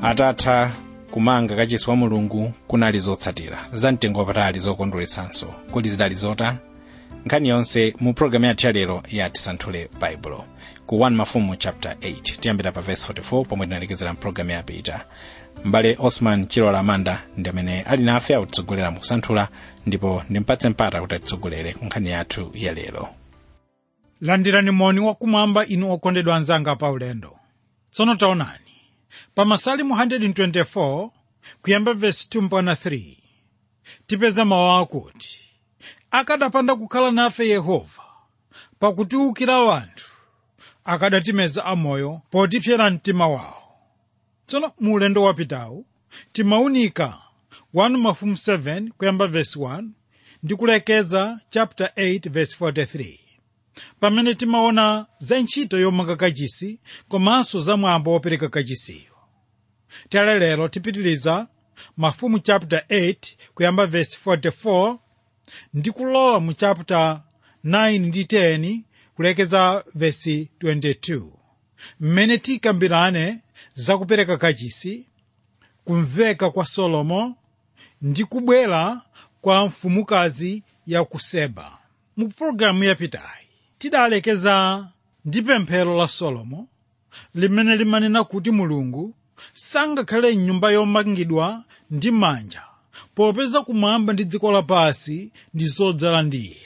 atatha kumanga kachisi wa mulungu kunali zotsatira zamtengo wapatali zokondweretsanso kodi zidali zota nkhani yonse mu programu yathu yalero ya tisanthule baibulo ku 1 mafumu chapter 8 tiyambira pa verse 44 pomwe tinalekezera mpulogalamu yapita m'bale osman chilola amanda ndi amene ali nafe akutitsogolera mu kusanthula ndipo ndimpatse mpata kuti atitsogolere ku nkhani yathu yalero landirani moni wakumwamba inu okondedwa anzanga pa ulendo tsono taonani pa masalimu 124 kuyamba vesi 2 mpaka 3 tipeza mawu akuti akadapanda kukhala nafe yehova pakutiwukira wanthu akadatimeza amoyo potipsera mtima wawo tsono mu ulendo wapitawu timaunika 1 mafumu 7 kuyamba vesi 1 ndi kulekeza chapter 8 vesi 43 pamene timaona za ntchito yomanga kachisi komanso za mwambo wopereka kachisiyo tale lero tipitiliza mafumu chapter 8 kuyamba verse 44 ndi kulowa mu chapter 9 ndi 10 kulekeza verse 22 mmene tikambirane za kupereka kachisi kumveka kwa solomo ndi kubwera kwa mfumukazi ya ku seba mu pologalamu yapitayi tidalekeza ndi pemphero la solomo limene limanena kuti mulungu sangakhale mnyumba yomangidwa ndi manja popeza kumwamba ndi dziko lapansi ndi zodzala ndi iye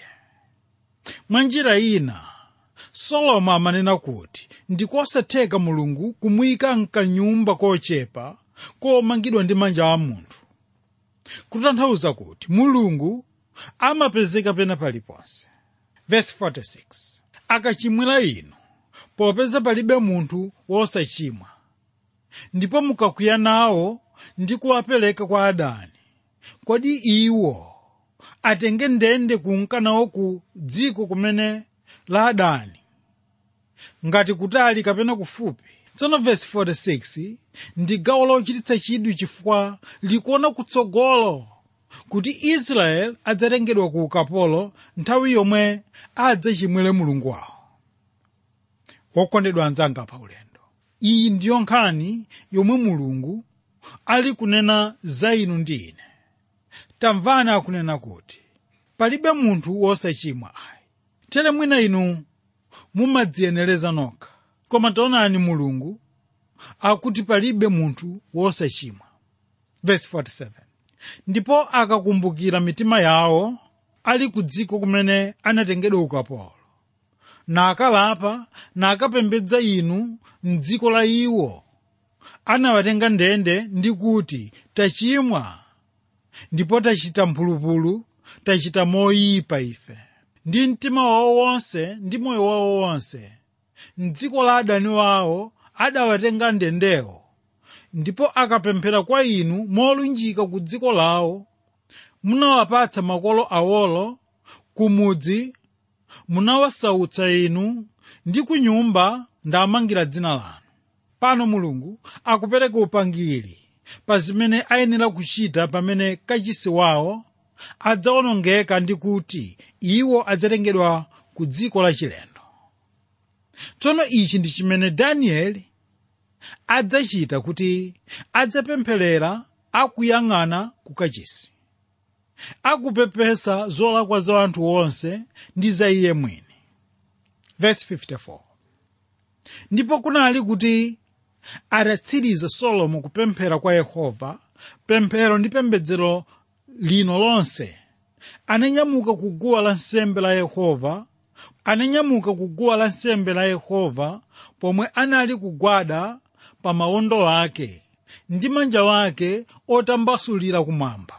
mwa njira ina solomo amanena kuti ndikosatheka mulungu kumuyika mkanyumba kochepa komangidwa ndi manja a munthu kutanthauza kuti mulungu amapezeka pena paliponse verse 46 akachimwira inu popeza palibe munthu wosachimwa ndipo mukakwiya nawo ndi kuwapereka kwa adani kodi iwo atenge ndende kunka nawo ku dziko kumene la adani ngati kutali kapena kufupi tsono verse 46 ndi gawo lochititsa chidwi chifukwa likuona kutsogolo kuti israeli adzatengedwa ku ukapolo nthawi yomwe adzachimwire mulungu wawo wokondedwa anzanga pa ulendo iyi ndiyo nkhani yomwe mulungu ali kunena za inu ndi ine tamvani akunena kuti palibe munthu wosachimwa ayi tere mwina inu mumadziyenereza nokha koma taonani mulungu akuti palibe munthu wosachimwa verse 47 ndipo akakumbukira mitima yawo ali ku dziko kumene anatengedwa ukapolo nakalapa nakapembedza inu mdziko la iwo anawatenga ndende ndi kuti tachimwa ndipo tachita mphulupulu tachita moyipa ife ndi mtima wawo wonse ndi moyo wawo wonse mdziko la adani wawo adawatenga ndendewo ndipo akapemphera kwa inu molunjika ku dziko lawo munawapatsa makolo awolo kumudzi munawasautsa inu ndi ku nyumba ndamangira dzina lanu pano mulungu akupereka upangiri pa zimene ayenera kuchita pamene kachisi wawo adzawonongeka ndi kuti iwo adzatengedwa ku dziko lachilendo tsono ichi ndi chimene danieli adzachita kuti adzapempherera akuyang'ana ku kachisi akupepesa zolakwa za anthu onse ndi za iye mwini verse 54 ndipo kunali kuti atatsiriza solomo kupemphera kwa yehova pemphero ndi pembedzero lino lonse ananyamuka ku guwa lansembe la yehova ananyamuka ku guwa lansembe la yehova pomwe anali kugwada pa mawondo ake ndi manja wake otambasulira kumwamba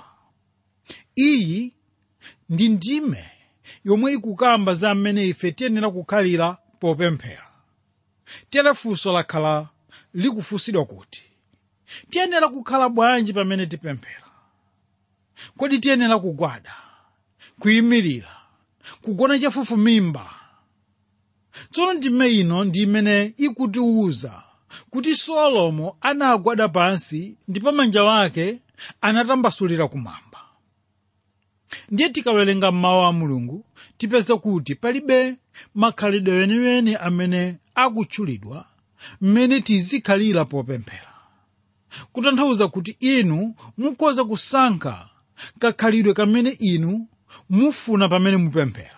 iyi ndi ndime yomwe ikukamba za mmene ife tiyenera kukhalira popemphera tere funso lakhala likufunsidwa kuti tiyenera kukhala bwanji pamene tipemphera kodi tiyenera kugwada kuyimirira kugona chafufumimba tsono ndime ino ndi imene ikutiwuza kuti solomo anagwada pansi ndipo manja wake anatambasulira kumwamba ndiye tikawerenga mawu a mulungu tipeza kuti palibe makhalidwe weniweni amene akutchulidwa mmene tizikhalira popemphera kutanthauza kuti inu mukhoza kusankha kakhalidwe kamene inu mufuna pamene mupemphera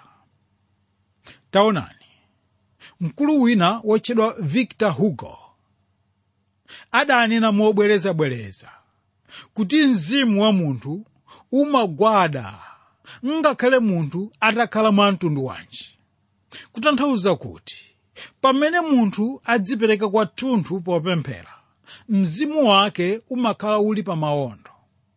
taonani mkulu wina wotchedwa victor hugo adanena mobwerezabwereza kuti mzimu wa munthu umagwada ngakhale munthu atakhala mwa mtundu wanji kutanthauza kuti pamene munthu adzipereka kwathunthu popemphera mzimu wake umakhala uli pa mawondo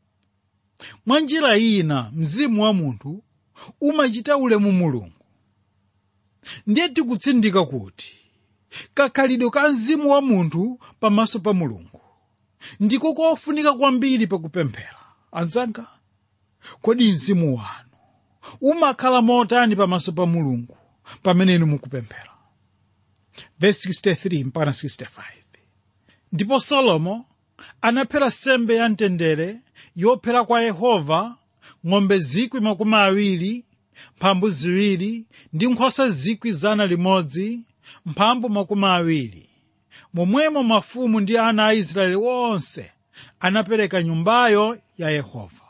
mwa njira ina mzimu wa munthu umachita ulemu mulungu ndiye tikutsindika kuti kakhalidwe ka mzimu wa munthu pamaso pa mulungu ndiko kofunika kwambiri pakupemphera anzanga kodi mzimu wanu umakhala motani pamaso pa mulungu pamene inu mukupemphera verse 63 mpaka 65 ndipo solomo anaphera sembe ya mtendere yophera kwa yehova ng'ombe zikwi makumi awiri mphambu ziwiri ndi nkhosa zikwi zana limodzi mphambu makumi awiri momwemo mafumu ndi ana a israeli onse anapereka nyumbayo ya yehova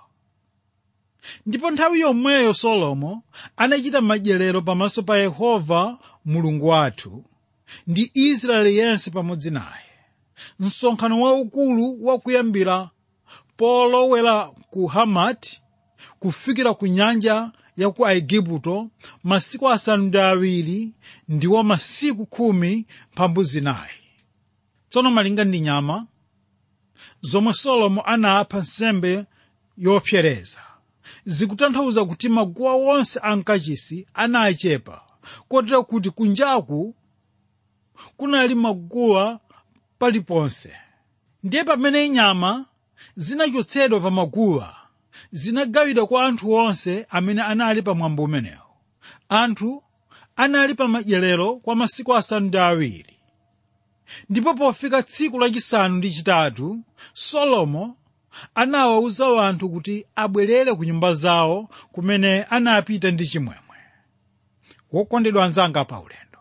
ndipo nthawi yomweyo solomo anachita madyerero pamaso pa yehova mulungu wathu ndi israeli yense pamodzi naye msonkhano waukulu wakuyambira polowera ku hamati kufikira ku nyanja ya ku aigupto masiku asanu ndi awiri ndiwo masiku khumi mphambu zinayi tsono malinga ndi nyama zomwe solomo anapha nsembe yopsereza zikutanthauza kuti maguwa wonse ankachisi anachepa kotera kuti kunjaku kunali maguwa paliponse ndiye pamene nyama zinachotsedwa pa maguwa zinagawidwa kwa anthu onse amene anali pa mwambo umenewo anthu anali pa madyerero kwa masiku asanu ndi awiri ndipo pofika tsiku lachisanu ndi chitatu solomo anawawuza anthu kuti abwerere ku nyumba zawo kumene anapita ndi chimwemwe wokondedwa anzanga pa ulendo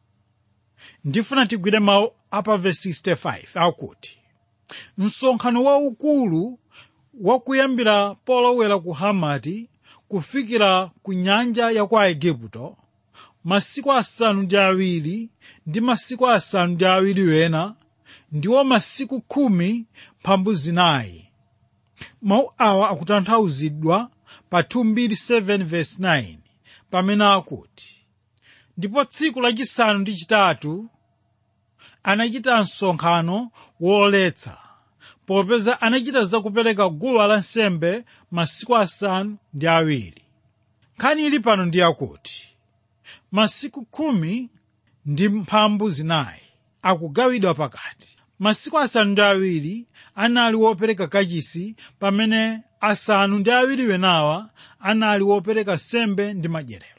ndifuna tigwire mawu apa verse 65 akuti msonkhano waukulu wakuyambira polowera ku hamati kufikira ku nyanja ya ku aigupto masiku asanu ndi awiri ndi masiku asanu ndi awiri wena ndiwo masiku khumi mphambu zinayi mawu awa akutanthauzidwa pa 227 verse 9 pamene akuti ndipo tsiku lachisanu ndi chitatu anachita msonkhano woletsa popeza anachita zakupereka guwa lansembe masiku asanu ndi awiri nkhani ili pano ndi yakuti masiku khumi ndi mphambu zinayi akugawidwa pakati masiku asanu ndi awiri anali wopereka kachisi pamene asanu ndi awiri wenawa anali wopereka sembe ndi madyerero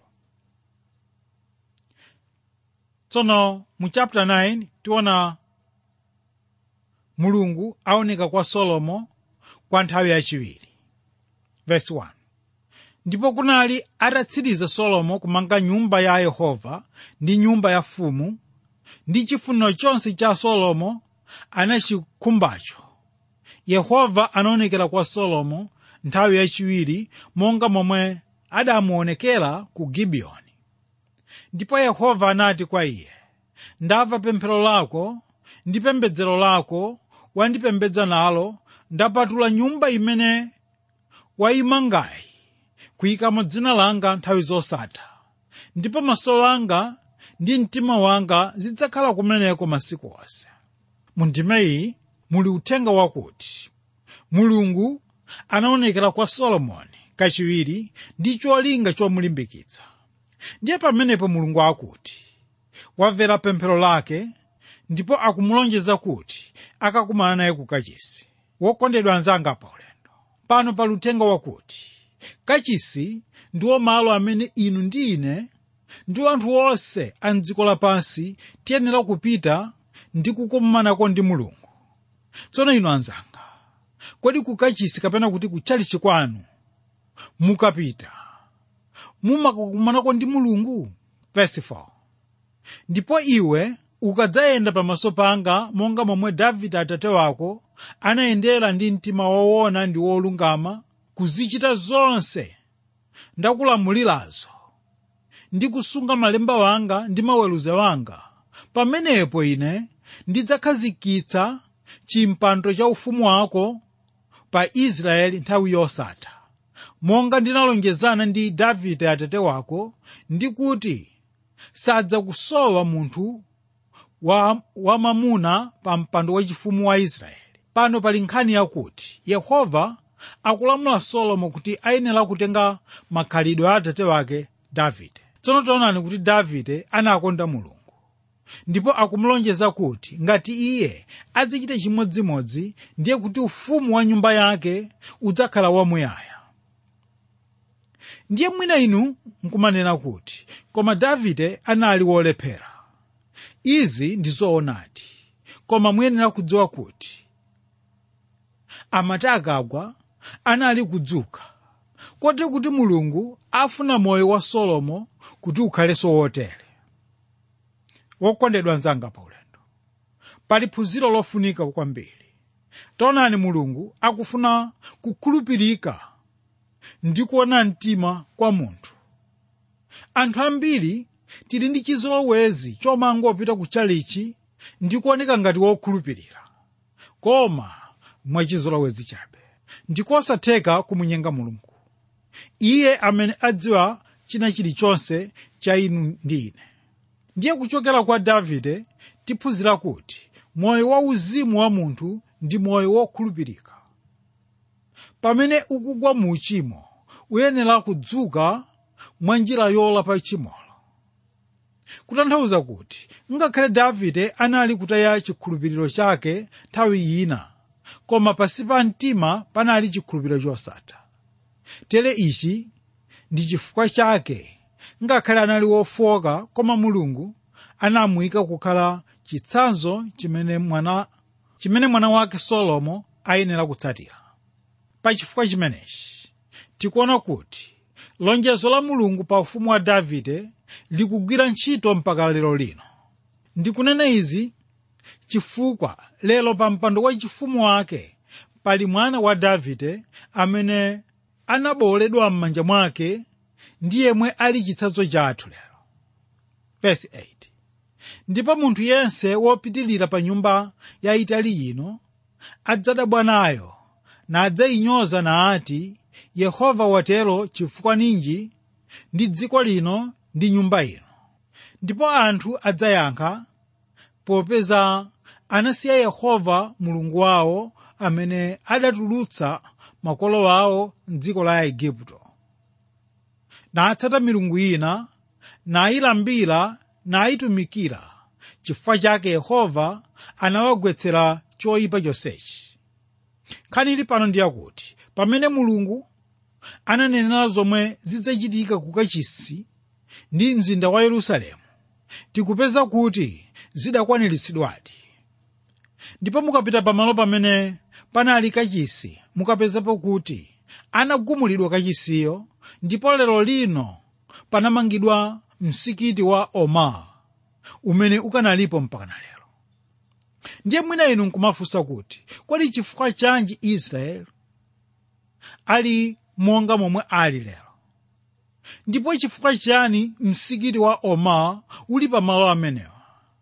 tsono mu chapter 9 tiona mulungu aoneka kwa solomo kwa nthawi yachiwiri verse 1 ndipo kunali atatsiriza solomo kumanga nyumba ya yehova ndi nyumba ya fumu ndi chifuniro chonse cha solomo anachikhumbacho yehova anaonekera kwa solomo nthawi yachiwiri monga momwe adamuonekera ku gibiyoni ndipo yehova anati kwa iye ndamva pemphero lako ndi pembedzero lako wandipembedza nalo ndapatula nyumba imene wayimangayi kuyikamo dzina langa nthawi zosatha ndipo maso anga ndi mtima wanga zidzakhala kumeneko masiku onse mu ndima iyi muli uthenga wakuti mulungu anaonekera kwa solomoni kachiwiri ndi cholinga chomulimbikitsa ndiye pamenepo mulungu akuti wamvera pemphero lake ndipo akumulonjeza kuti akakumana naye ku kachisi wokondedwa anzanga pa ulendo pano pali uthenga wakuti kachisi ndiwo malo amene inu ndi ine ndi anthu onse a mdziko lapansi tiyenera kupita ndi kukumanako ndi mulungu tsono inu anzanga kodi ku kachisi kapena kuti ku tchalichi kwanu mukapita mumakakumanako ndi mulungu verse 4 ndipo iwe ukadzayenda pamaso panga monga momwe davide atate wako anayendera ndi mtima woona ndi wolungama kuzichita zonse ndakulamulirazo ndi kusunga malemba wanga ndi maweruzo wanga pamenepo ine ndidzakhazikitsa chimpando cha ufumu wako pa israeli nthawi yosatha monga ndinalonjezana ndi davide atate wako ndi kuti sadzakusowa munthu wa wamamuna pa mpando wachifumu wa israeli pano pali nkhani yakuti yehova akulamula solomo kuti ayenera kutenga makhalidwe a atate wake davide tsono taonani kuti davide anakonda mulungu ndipo akumulonjeza kuti ngati iye azichita chimodzimodzi ndiye kuti ufumu wa nyumba yake udzakhala wamuyaya ndiye mwina inu nkumanena kuti koma davide anali wolephera izi ndi zoonadi koma muyenera kudziwa kuti amati akagwa anali kudzuka kotero kuti mulungu afuna moyo wa solomo kuti ukhalenso wotere wokondedwa mnzanga pa ulendo pali phunziro lofunika kwambiri taonani mulungu akufuna kukhulupirika ndi kuona mtima kwa munthu anthu ambiri tili ndi chizolowezi chomangopita ku chalichi ndi kuoneka ngati wokhulupirira koma mwachizolowezi chabe ndikosatheka kumunyenga mulungu iye amene adziwa china chilichonse cha inu ndi ine ndiye kuchokera kwa davide tiphunzira kuti moyo wauzimu wa munthu ndi moyo wokhulupirika pamene ukugwa mu uchimo uyenera kudzuka mwa njira yolapa chimolo kutanthauza kuti ngakhale davide anali kutaya chikhulupiriro chake nthawi ina koma pasi pa mtima panali chikhulupiriro chosatha tere ichi ndi chifukwa chake ngakhale anali wofoka koma mulungu anamuyika kukhala chitsanzo chimene mwana chimene mwana wake solomo ayenera kutsatira pa chifukwa chimenechi tikuona kuti lonjezo la mulungu pa ufumu wa davide likugwira ntchito mpaka lero lino ndikunena izi chifukwa lero pa mpando wa chifumu wake pali mwana wa davide amene anabowoledwa m'manja mwake ndi yemwe ali chitsanzo chathu lero Verse 8 ndipo munthu yense wopitirira pa nyumba yayitali ino adzadabwa nayo nadzayinyoza nati yehova watero chifukwa ninji ndi dziko lino ndi nyumba ino ndipo anthu adzayankha popeza anasiya yehova mulungu wawo amene adatulutsa makolo awo mdziko la igupto natsata milungu ina nayilambira nayitumikira chifukwa chake yehova anawagwetsera choyipa chonsechi nkhani ili pano ndi yakuti pamene mulungu ananenera zomwe zidzachitika ku kachisi ndi mzinda wa yerusalemu tikupeza kuti zidakwaniritsidwadi ndipo mukapita pamalo pamene panali kachisi mukapezapo kuti anagumulidwa kachisiyo ndipo lero lino panamangidwa msikiti wa omar umene ukanalipo mpakana lero ndiye mwina inu nkumafunsa kuti kodi chifukwa chanji israeli ali monga momwe ali lero ndipo chifukwa chani msikiti wa omar uli pamalo amenewa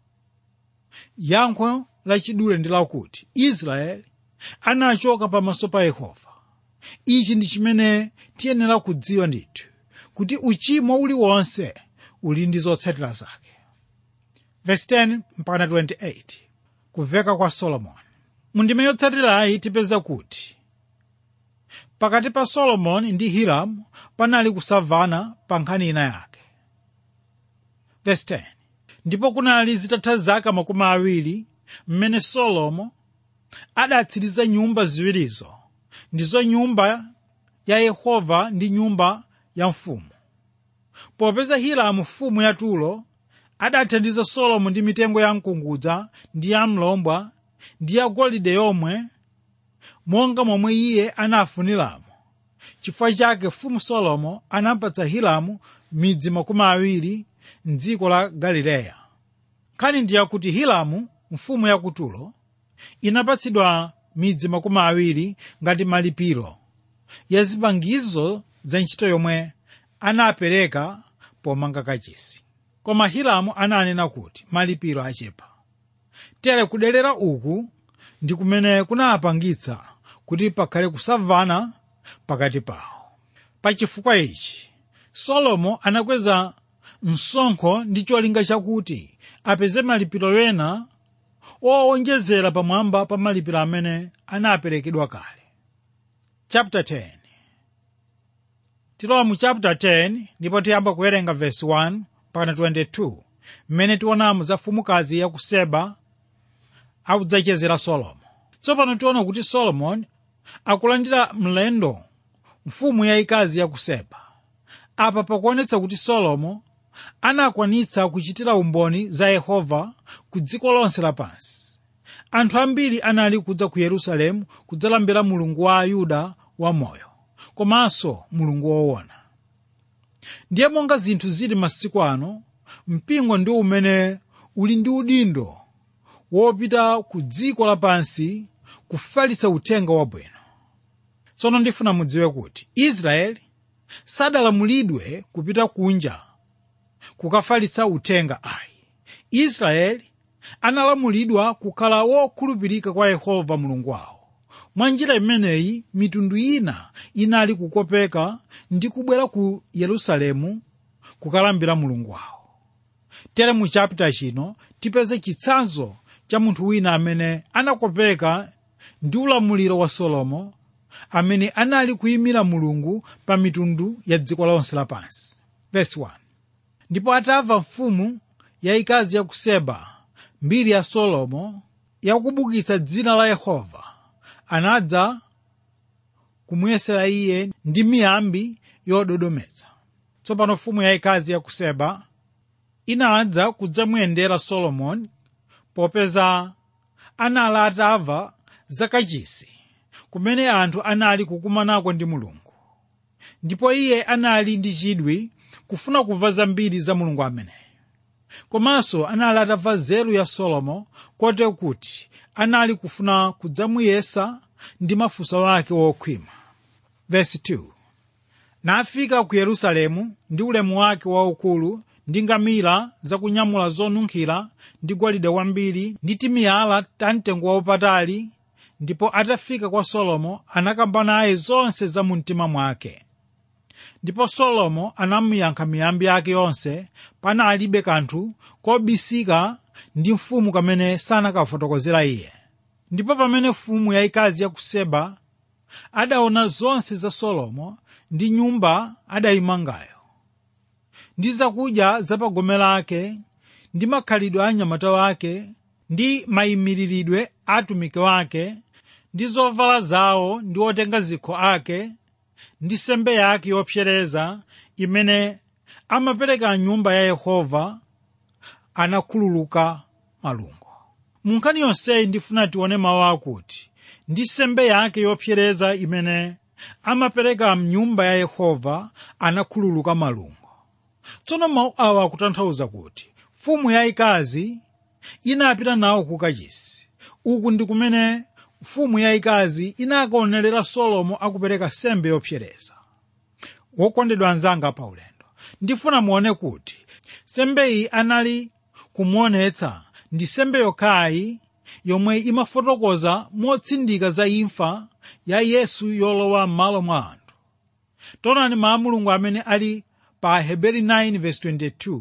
yankho lachidule ndi lakuti israeli anachoka pamaso pa yehova ichi ndi chimene tiyenera kudziwa ndithu kuti uchimo uliwonse uli ndi zotsatira zake verse 10 mpaka 28 kuveka kwa solomoni mundime yotsatirayi tipeza kuti pakati pa solomoni ndi hiramu panali kusavana pa nkhani ina yake verse 10 ndipo kunali zitatha zaka makumi awiri mmene solomo adatsiriza nyumba ziwirizo ndizo nyumba ya yehova ndi nyumba ya mfumu popeza hiramu mfumu ya turo adathandiza solomo ndi mitengo ya mkungudza ndi ya mlombwa ndi ya golide yomwe monga momwe iye anafuniramo chifukwa chake mfumu solomo anapatsa hiramu midzi makumi awiri mdziko la galileya nkhani ndi yakuti hiramu mfumu ya kutulo inapatsidwa midzi makumi awiri ngati malipiro ya zipangizo za ntchito yomwe anapereka pomanga kachisi koma hiramu ananena kuti malipiro achepa tere kudelera uku ndi kumene kunapangitsa kuti pakhale kusamvana pakati pawo pachifukwa ichi solomo anakweza msonkho ndi cholinga chakuti apeze malipiro ena owonjezera pamwamba pa malipiro amene anaperekedwa kale chapter 10 tilowa mu chapter 10 ndipo tiyamba kuwerenga verse 1 mpaka 22 mmene tionamo za mfumukazi ya ku seba akudzachezera solomo tsopano tiona kuti solomoni akulandira mlendo mfumu yayikazi ya ku seba apa pakuonetsa kuti solomo anakwanitsa kuchitira umboni za yehova ku dziko lonse lapansi anthu ambiri anali kudza ku yerusalemu kudzalambira mulungu wa ayuda wamoyo komanso mulungu woona ndiye monga zinthu zili masiku ano mpingo ndi umene uli ndi udindo wopita ku dziko lapansi kufalitsa uthenga wabwino tsono ndifuna mudziwe kuti israeli sadalamulidwe kupita kunja kukafalitsa uthenga ayi israeli analamulidwa kukhala wokhulupirika kwa yehova mulungu wawo mwa njira imeneyi mitundu ina inali kukopeka ndi kubwera ku yerusalemu kukalambira mulungu wawo tere mu chapita chino tipeze chitsanzo cha munthu wina amene anakopeka ndi ulamuliro wa solomo amene anali kuyimira mulungu pa mitundu ya dziko lonse lapansi Verse 1. ndipo atamva mfumu yayikazi ya ku seba mbiri ya solomo yakubukitsa dzina la yehova anadza kumuyesera iye ndi miyambi yododometsa tsopano mfumu yayikazi ya ku seba inadza kudzamuyendera solomoni popeza anali atamva zakachisi kumene anthu anali kukumanako ndi mulungu ndipo iye anali ndi chidwi kufuna kumva zambiri za mulungu ameneyo komanso anali atamva nzeru ya solomo kotero kuti anali kufuna kudzamuyesa ndi mafunso ake wokhwima Verse 2. nafika ku yerusalemu ndi ulemu wake waukulu ndi ngamira zakunyamula zonunkhira ndi golide wambiri ndi timiyala tamtengo waupatali ndipo atafika kwa solomo anakamba naye zonse za mu mtima mwake ndipo solomo anamuyankha miyambi yake yonse panalibe kanthu kobisika ndi mfumu kamene sanakafotokozera iye ndipo pamene mfumu yayikazi ya ku seba adaona zonse za solomo ndi nyumba adayimangayo ndi zakudya zapagome lake ndi makhalidwe a anyamata wake ndi mayimiriridwe a atumiki wake ndi zovala zawo ndi otenga zikho ake ndi sembe yake yopsereza imene amapereka nyumba ya yehova anakhululuka malungo mu nkhani yonseyi ndifuna tione mawu akuti ndi sembe yake yopsereza imene amapereka mnyumba ya yehova anakhululuka malungo tsono mawu awa akutanthauza kuti mfumu yayikazi inapita nawo ku kachisi uku ndi kumene mfumu yayikazi inakaonerera solomo akupereka sembe yopsereza wokondedwa anzanga pa ulendo ndifuna muone kuti sembeyi anali kumuonetsa ndi sembe yokhayi yomwe imafotokoza motsindika za imfa ya yesu yolowa m'malo mwa anthu taonani mawu a mulungu amene ali pa heberi 9:22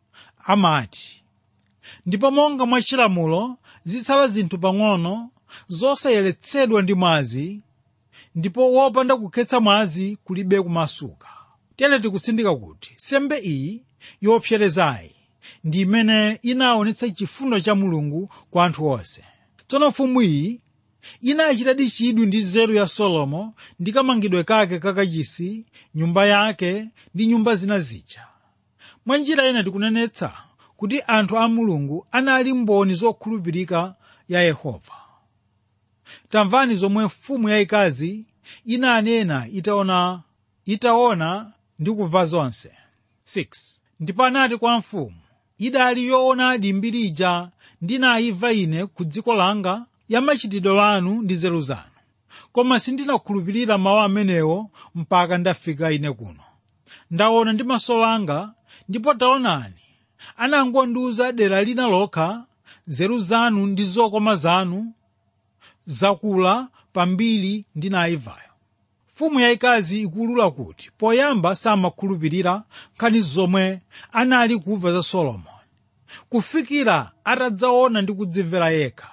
amati ndipo monga mwa chilamulo zitsala zinthu pang'ono zosayeretsedwa ndi mwazi ndipo wopanda kukhetsa mwazi kulibe kumasuka tere tikutsindika kuti sembe iyi yopserezayi ndi imene inaonetsa chifundo cha mulungu kwa anthu onse tsono mfumu iyi inachitadi chidwi ndi nzeru ya solomo ndi kamangidwe kake kakachisi nyumba yake ndi nyumba zina zija mwa njira ina tikunenetsa kuti anthu a mulungu anali mboni zokhulupirika ya yehova tamvani zomwe mfumu yayikazi inanena itaona itaona ndi kumva zonse 6 ndipo anati kwa mfumu idali yoonadi mbiri ija ndinayimva ine ku dziko langa ya machitidwe anu ndi nzeru zanu koma sindinakhulupirira mawu amenewo mpaka ndafika ine kuno ndaona ndi maso anga ndipo taonani anangondiuza dera lina lokha nzeru zanu ndi zokoma zanu zakula pambiri ndinayivayo mfumu yayikazi ikulula kuti poyamba samakhulupirira nkhani zomwe anali kumva za solomoni kufikira atadzaona ndi kudzimvera yekha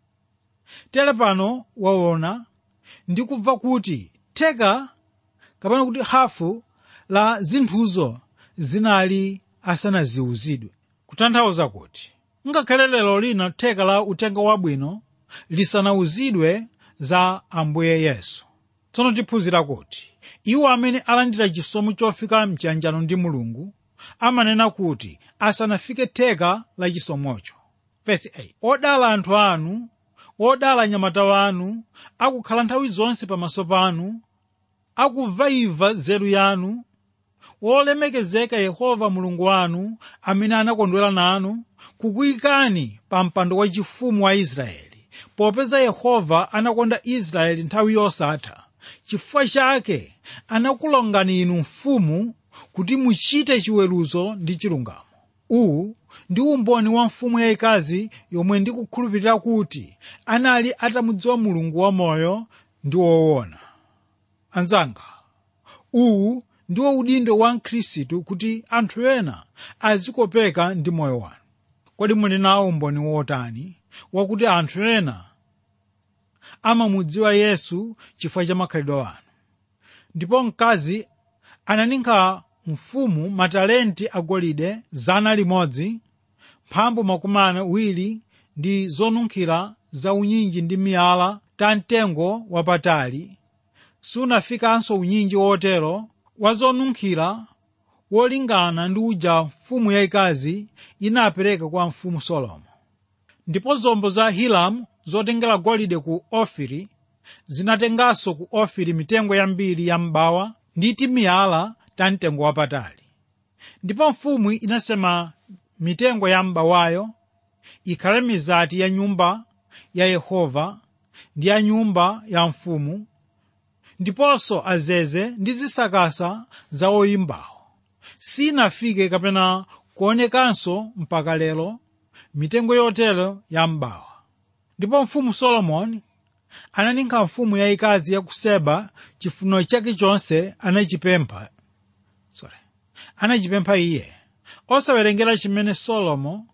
tere pano waona ndi kubva kuti theka kapena kuti hafu la zinthuzo zinali asanaziwuzidwe kutanthauza kuti ngakhale lero lino theka la uthenga wabwino lisanawuzidwe za ambuye yesu tsono tiphunzira kuti iwo amene alandira chisomo chofika mchiyanjano ndi mulungu amanena kuti asanafike theka la chisomocho Verse 8. odala anthu anu odala anyamata wanu akukhala nthawi zonse pamaso panu akubvaibva nzeru yanu wolemekezeka yehova mulungu wanu amene anakondwera nanu kukuyikani pa mpando wachifumu wa israeli popeza yehova anakonda israeli nthawi yosatha chifukwa chake anakulongani inu mfumu kuti muchite chiweruzo ndi chilungamo uwu ndi umboni wa mfumu yayikazi yomwe ndikukhulupirira kuti anali atamudziwa mulungu wamoyo ndi woona anzanga uwu ndiwo udindo wa mkhristu kuti anthu ena azikopeka ndi moyo wanu kodi muli nawo umboni wotani wakuti anthu ena amamudziwa yesu chifukwa cha makhalidwe wanu ndipo mkazi ananinka mfumu matalenti agolide zana limodzi mphambu makumi awiri ndi zonunkhira za unyinji ndi miyala ta mtengo wapatali sunafikanso unyinji wotero wa zonunkhira wolingana ndi uja mfumu yayikazi inapereka kwa mfumu solomo ndipo zombo za hiramu zotengera golide ku ofiri zinatenganso ku ofiri mitengo yambiri ya mbawa ndi timiyala ta mtengo wapatali ndipo mfumu inasema mitengo ya mbawayo ikhale mizati ya nyumba ya yehova ndi ya nyumba ya mfumu ndiponso azeze ndi zisakasa za oyimbawo sinafike kapena kuonekanso mpaka lero mitengo yotero ya mbawa ndipo mfumu solomoni ananinka mfumu yayikazi ya ku seba chifuniro chake chonse anachipempha sorry anachipempha iye osawerengera chimene solomo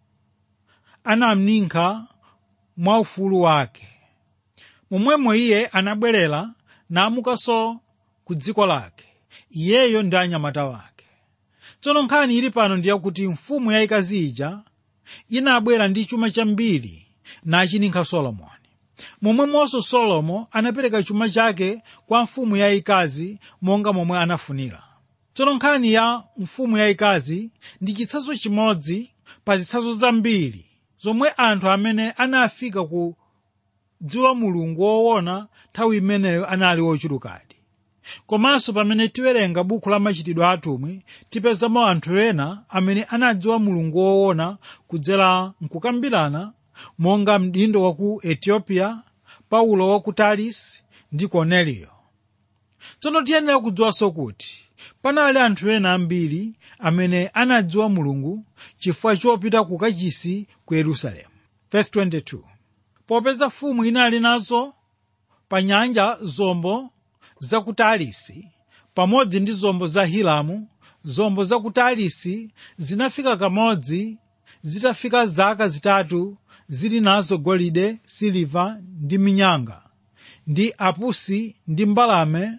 anamninka mwa ufulu wake momwemo iye anabwerera namukanso ku dziko lake iyeyo ndi anyamata wake tsono nkhani ili pano ndiyakuti mfumu yayikazi ija inabwera ndi chuma chambiri nachininka solomoni momwemonso solomo anapereka chuma chake kwa mfumu yayikazi monga momwe anafunira tsono nkhani ya mfumu yayikazi ndi chitsanzo chimodzi pa zitsanzo zambiri zomwe anthu amene anafika ku dziwa mulungu woona nthawi imeneyo anali ochulukadi komanso pamene tiwerenga buku la machitidwe atumwi tipezamo anthu ena amene anadziwa mulungu woona kudzera mkukambirana monga mdindo wa ku ethiopia paulo wa ku tarisi ndi korneliyo tsono tiyenera kudziwanso kuti panali anthu ena ambiri amene anadziwa mulungu chifukwa chopita ku kachisi ku yerusalemu Verse 22. popeza fumu inali nazo pa nyanja zombo za ku tarisi pamodzi ndi zombo za hiramu zombo za ku tarisi zinafika kamodzi zitafika zaka zitatu zili nazo golide siliva ndi minyanga ndi apusi ndi mbalame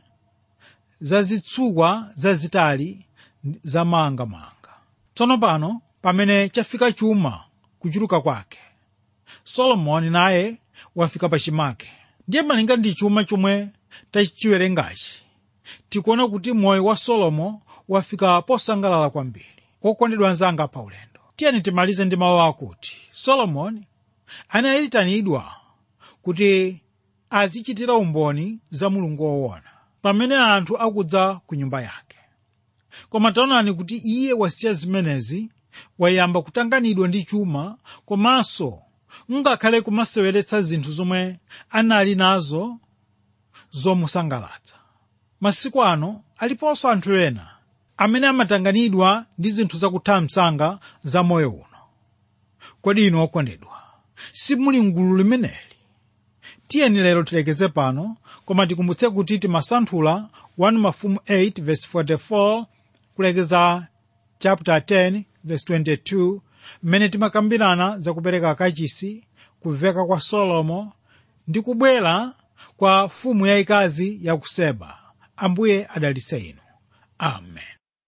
zazitsukwa zazitali zamangamanga tsono pano pamene chafika chuma kuchuluka kwake solomoni naye wafika pachimake ndiye malinga ndi chuma chomwe tachiwerengachi tikuona kuti moyo wa solomo wafika posangalala kwambiri okondedwa anzanga pa ulendo tiyeni timalize ndi mawu akuti solomoni anayitanidwa kuti azichitira umboni za mulungu woona pamene anthu akudza ku nyumba yake koma taonani kuti iye wasiya zimenezi wayamba kutanganidwa ndi chuma komanso ngakhale kumaseweretsa zinthu zomwe anali nazo zomusangalatsa masiku ano aliponso anthu ena amene amatanganidwa ndi zinthu zakutha msanga za moyo uno kodi inu okondedwa simuli mgulu limeneli tiyeni lero tilekeze pano koma tikumbutse kuti timasanthula 1 mafumu 8 verse 44 kulekeza chapter 10 verse 22 mmene timakambirana zakupereka kachisi kuveka kwa solomo ndi kubwera kwa fumu yayikazi ya ku seba ambuye adalitse inu amen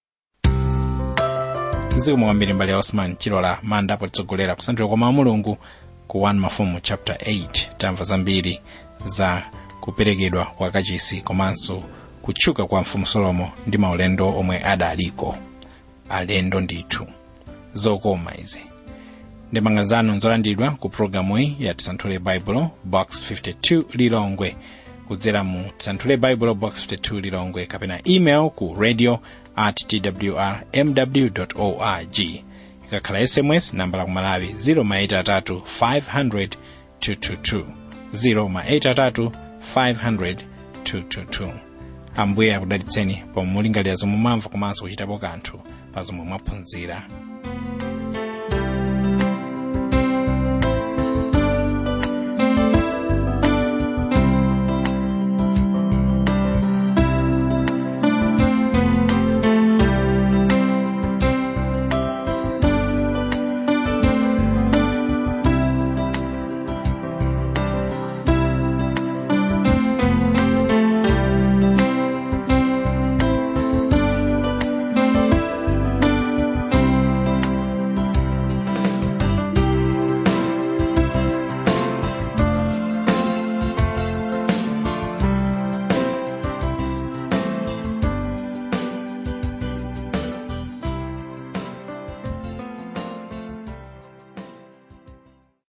zikomo kwambiri mbali ya osman chilola manda potitsogolera kusanthula kwa mawu mulungu ku 1 mafumu chapter 8 tamva zambiri za kuperekedwa kwa kachisi komanso kutchuka kwa mfumu solomo ndi maulendo omwe adaliko alendo ndithu zokoma izi ndemanga zanu nzolandiridwa ku programu iyi ya tisanthule baibulo box 52 lilongwe kudzera mu tisanthule baibulo box 52 lilongwe kapena email ku radio at twr mw org ikakhala sms namba la kumalawi 0 500 222 0 500 222 ambuye akudalitseni pomwe mulingalira zomwe mwamva komanso kuchitapo kanthu pa zomwe mwaphunzira